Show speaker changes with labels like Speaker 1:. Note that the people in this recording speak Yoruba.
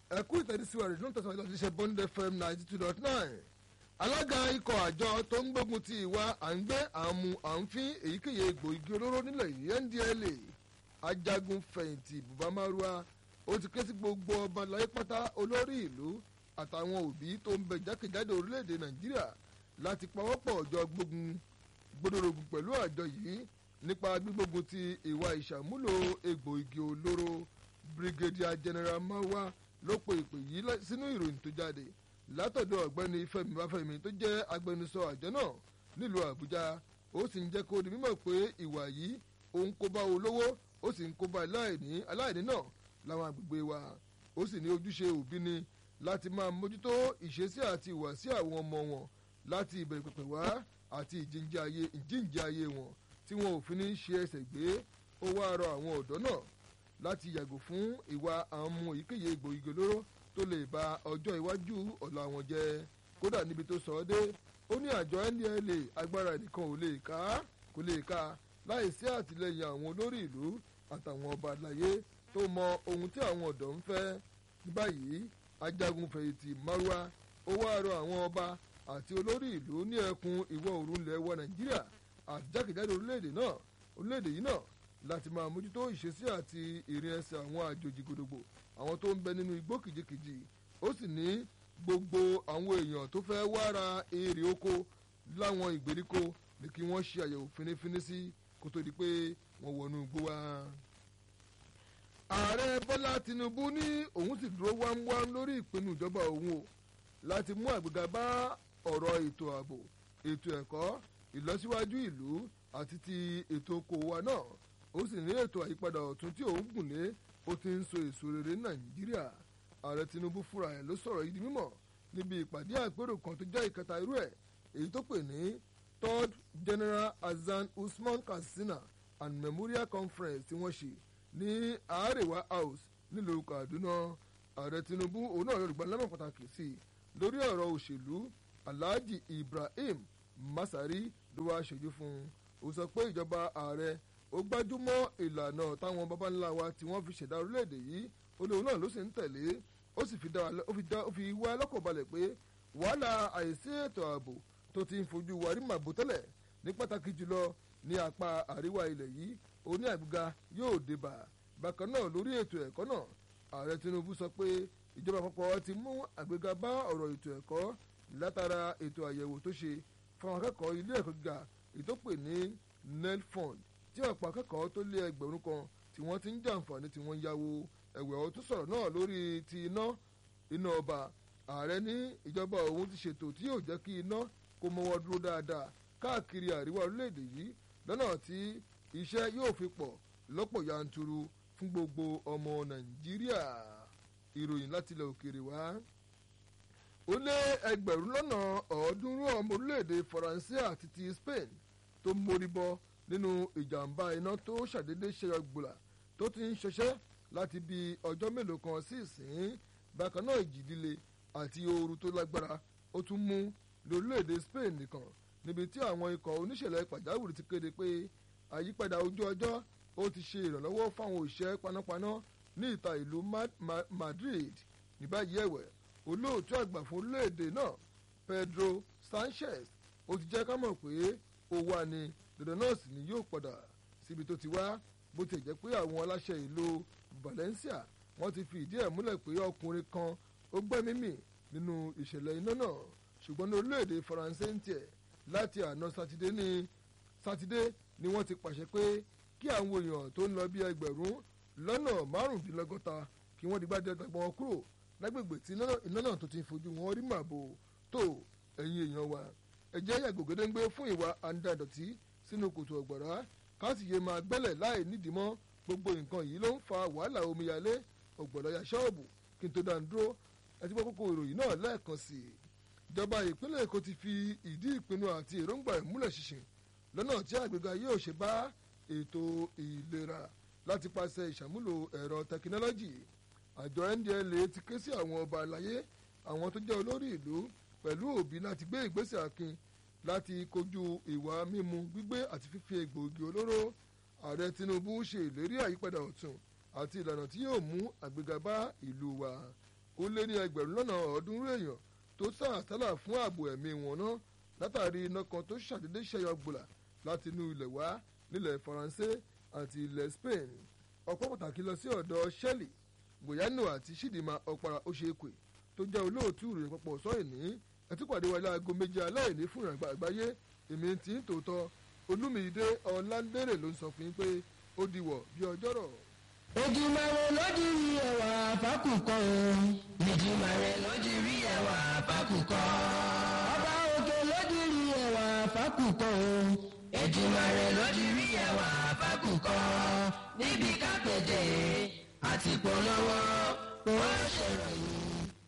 Speaker 1: ẹ̀kú ìtẹ̀síwájú rẹ̀ ló ń tẹ̀síwájú láti ṣe bond fm ninety two dot nine alága ikọ̀ àjọ tó ń gbógun ti ìwà à ń gbé àmú à ń fín èyíkéyìí egbò igi olóró nílẹ̀ yìí ndla ajagun fẹ̀yìntì bùbá márùá ó ti ké sí gbogbo ọba láyé pátá olórí ìlú àtàwọn òbí tó ń bẹ jákèjádò orílẹ̀-èdè nàìjíríà láti pawọ́pọ̀ ọjọ́ gbógun gbódòrògùn pẹ̀lú àjọ yìí nípa gbígbógun ti ìwà ìṣàmúlò egbò igi olóró brigadier general mawa ló pe ìpè yìí sínú ìròyìn tó jáde látọ̀dọ̀ ọ̀gbẹ́ni fẹ́mi báfẹ́mi tó jẹ́ agbẹnusọ àjọ náà nílùú àbújá ó sì ń jẹ́ kó di mímọ̀ pé ìwà yìí òun kó bá olówó ó sì ń kó bá aláìní aláìní náà láwọn àgbègbè wa ó sì ní ojúṣe òbí ni láti máa mójútó ìṣesí àti ìwàsí àwọn ọmọ wọn láti ìbẹ̀rẹ̀ pẹ̀pẹ̀ wá àti ìjíǹde ayé wọn tí wọn ò fi ní ṣe ẹsẹ̀ gbé ó wá rọ àwọn ọ̀dọ́ náà láti yàgò fún ìwà àwọn ọmọ èyíkéyìí egbò igi olóró tó lè ba ọjọ́ iwájú ọ̀la wọn jẹ́ kódà níbi tó sọ ọ́ dé ó ní àjọ ndla agbára nìkan ò lè ká kò lè ká láì sí àtìlẹyìn àwọn olórí ìlú àtàwọn ọba àlàyé tó mọ ohun tí àwọn ọ̀dọ́ ń fẹ́ ní báyìí ajagun fẹ̀yìntì marwa ó wá rọ àwọn ọba àti olórí ìlú ní ẹkùn ìwọ̀ oòrùn ilẹ̀ wa nàìjíríà àti jákèjádò orílẹ̀-èdè náà orílẹ̀-èdè yìí náà láti máa mójútó ìṣesí àti ìrìn ẹsẹ̀ àwọn àjòjì gbòdògbò àwọn tó ń bẹ nínú igbó kìjikìji ó sì ní gbogbo àwọn èèyàn tó fẹ́ wá ra èrè oko láwọn ìgbèríko ní kí wọ́n ṣe àyẹ̀wò finifini sí kó tó di pé wọ́n wọnú igbó wa. ààrẹ bọ́lá tinubu ní òun sì dúró wámúwám lórí ìpinnu ìjọba òun o láti mú àgbéga bá ọ̀rọ̀ ètò ààbò ètò ẹ̀kọ́ ìlọsíwájú ìlú àti ti ètò okòwò wa náà ó sì ní ètò àyípadà ọ̀tun tí òun gùn lé ó ti ń so èso rere ní nàìjíríà ààrẹ tinubu fúnra ẹ̀ ló sọ̀rọ̀ yìí di mímọ̀ níbi ìpàdé àpérò kan tó jẹ́ ìkẹta irú ẹ̀ èyí tó pè ní third general hasan usman katsina and memorial conference tí wọ́n ṣe ní àárẹ̀wá house nílùú kaduna ààrẹ tinubu òun náà yorùbá lẹ́mọ̀ pàtàkì sí i lórí ọ̀rọ̀ òṣèlú alhaji ibrahim masari ló wá ṣojú fún un ó sọ pé ìjọba ààrẹ ó gbájúmọ́ ìlànà táwọn baba ńlá wa tí wọ́n fi ṣẹ̀dá orílẹ̀-èdè yìí olóhùn náà ló sì ń tẹ̀lé ó sì fi wá lọ́kàn balẹ̀ pé wàhálà àìsí ètò ààbò tó ti ń fojú wa rí màbò tẹ́lẹ̀ ní pàtàkì jùlọ ní apá àríwá ilẹ̀ yìí oní àgbéga yóò débà bákan náà lórí ètò ẹ̀kọ́ náà ààrẹ tinubu sọ pé ìjọba àpapọ̀ ti mú àgbéga bá ọ̀rọ̀ ètò ẹ̀kọ́ látara ètò àyẹ̀wò tó ṣe fún àwọn akẹ́kọ̀ọ́ ilé ẹ̀kọ́ gíga ìtòpè ní nelfund tí ọ̀pọ̀ akẹ́kọ̀ọ́ tó lé ẹgbẹ̀rún kan tí wọ́n ti ń jàǹfààní tí wọ́n ń yáwó ẹ̀wẹ̀ ọ̀ tó sọ̀rọ̀ náà lórí ti iná iná ọba ààrẹ ní ìjọba òun ti ṣètò tí yóò jẹ́ kí iná kó mọ́wọ́ dúró dáadáa káàkiri àríwá orílẹ̀-èdè yìí lọ́nà tí iṣẹ́ yóò fi pọ̀ lọ́pọ̀ yanturu fún gbogbo ọmọ nàìjíríà ìròyìn láti ilẹ̀ òkèèrè wá. ó lé ẹgbẹ̀rún lọ́nà ọ̀ọ́dúnrún ọmọ orílẹ̀-èdè faransé àti ti spain tó mórí bọ́ nínú ìjàmbá iná tó ṣàdédé ṣẹyọ gbòlà tó ti ń ṣọṣẹ́ láti bí ọjọ́ mélòó kan sí ìsín bákan náà ìjì líle àti ooru tó lágbára ó tún mú lórílẹ̀‐èdè Spain nìkan níbi tí àwọn ikọ̀ oníṣẹ̀lẹ̀ pàjáwìrì ti kéde pé àyípadà ojú ọjọ́ ó ti ṣe ìrànlọ́wọ́ fáwọn òṣìṣẹ́ panápaná ní ìta ìlú Madrid ní báyìí ẹ̀wẹ̀ olóòtú àgbà fún orílẹ̀‐èdè náà Pedro Sanchez ó ti jẹ́ ká mọ̀ pé ó wà ní dandan náà sì ni yóò padà síbi tó ti wá bó ti jẹ́ pé àwọn aláṣẹ ìlú Valencia wọ́n ti fi ìdí ẹ̀ múlẹ̀ pé ọkùnrin kan ó gbẹ́mí mì nínú ìṣẹ̀lẹ̀ iná náà ṣùgbọ́n ní orílẹ̀-èdè Faransé ń tiẹ̀ láti àná sátidé ní sátidé ni wọ́n ti pàṣẹ pé kí àwọn èèyàn tó ń lọ bí ẹgbẹ̀rún lọ́nà márùndínlọ́gọ́ta kí wọ́n digbá dé ọgbọ́n wọn kúrò lágbègbè tí iná náà tó ti fojú wọn rí màbo tó ẹ̀yin èèyàn wa ẹ̀jẹ̀ yàgò gédéńgbé fún ìwà àǹdàdọ̀tí sínú kòtò ọ̀gbọ̀rá káàsì yé máa gbẹ́lẹ̀ láì nídìí mọ́ gbogbo nǹkan yìí ló ń fa wàhálà omíyalé ọ̀gbọ̀lọ́yà ṣọ́ọ̀bù kí n tó dá dúró ẹtí gbọ́ kókó ìròyìn náà lẹ́ẹ̀kan sí i. ìjọba ìpínlẹ̀ èkó ti fi ìdí ìpinnu àti èròǹgbà ìmúlẹ̀ ṣinṣin lọ́nà tí àgbéga yóò ṣe bá ètò ìlera láti pàṣẹ ìṣàmúlò ẹ̀rọ tẹkinọ́lọ́jì àjọ ndla ti ké sí àwọn ọba àlàyé àwọn tó jẹ́ olórí ìlú pẹ̀lú òbí láti gbé ìgbésẹ̀ akin láti kojú ìwà mímu gbígbé àti fífi egbòogi olóró ààrẹ tinubu ṣe ìlérí àyípadà ọ̀tun àti ìlànà tí yóò mú àgbéga bá ìlú wa ó lé ní ẹgbẹ̀rún lọ́nà ọ̀ọ́dúnrún èèyàn tó sá àsálà fún ààbò ẹ̀mí wọn náà látàrí iná kan tó ṣàdédé ṣẹyọ gbòlà láti inú ilẹ̀ wá nílẹ̀ faransé àti ilẹ̀ spain ọ̀pọ̀ pàtàkì lọ sí ọ̀dọ̀ shelley boyano àti chidinma ọ̀para oṣèkwe tó jẹ́ olóòtú ìròyìn papọ̀ sọ́yìn ní ẹtúpàdé wọlé aago méje aláìní fún ìrìnàgbà àgbáyé èmi tí ń tòótọ́ olúmídé ọ̀làndérè ló ń sọ fún yín pé ó diwọ̀ bí ọjọ́rọ̀.
Speaker 2: Èdùmàrè lójú rí ẹwà fákùkọ o. Èdùmàrè lójú rí ẹwà fákùkọ. Ọba òkè lójú rí ẹwà fákùkọ o. Èdùmàrè lójú rí ẹwà fákùkọ. Níbi kápẹ́tẹ̀ àti polówó ó ṣèròyìn